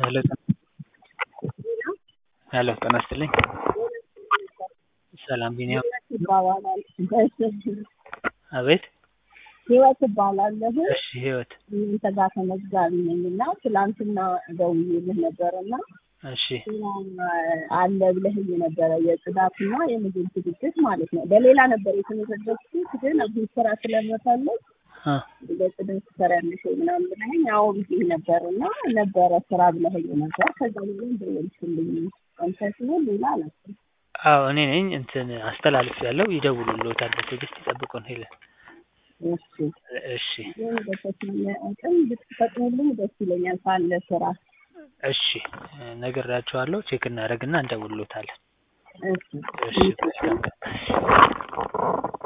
ሄሎ ሄሎ ጤና ይስጥልኝ። ሰላም ቢኒያም ይባባላል። አቤት። ህይወት እባላለሁ። እሺ ህይወት እናንተ ጋር ተመዝጋቢ ነኝ እና ትላንትና ደውዬልህ ነበረ እና እሺ አለ ብለህኝ ነበረ የጽዳትና የምግብ ዝግጅት ማለት ነው። በሌላ ነበር የተመዘገብኩት ግን አሁን ስራ ስለመፈለግ አ በጽዳት ትሰሪያለሽ ወይ ምናምን ብለኸኝ አዎ ብዬሽ ነበር እና ነበረ ስራ ብለኸኝ ነበር። ከዛ ላይ ደወልሽልኝ አንተ ሲሆን ሌላ አላውቅም። አዎ እኔ ነኝ እንትን አስተላልፍ ያለው ይደውሉልዎታል። በትዕግስት ይጠብቁን ሄለን። እሺ እሺ ግን በተቻለ አቅም ብትፈጥኑልኝ ደስ ይለኛል ካለ ስራ። እሺ ነግሬያቸዋለሁ። ቼክ እናደርግና እንደውልዎታለን። እሺ እሺ መልካም ቀን።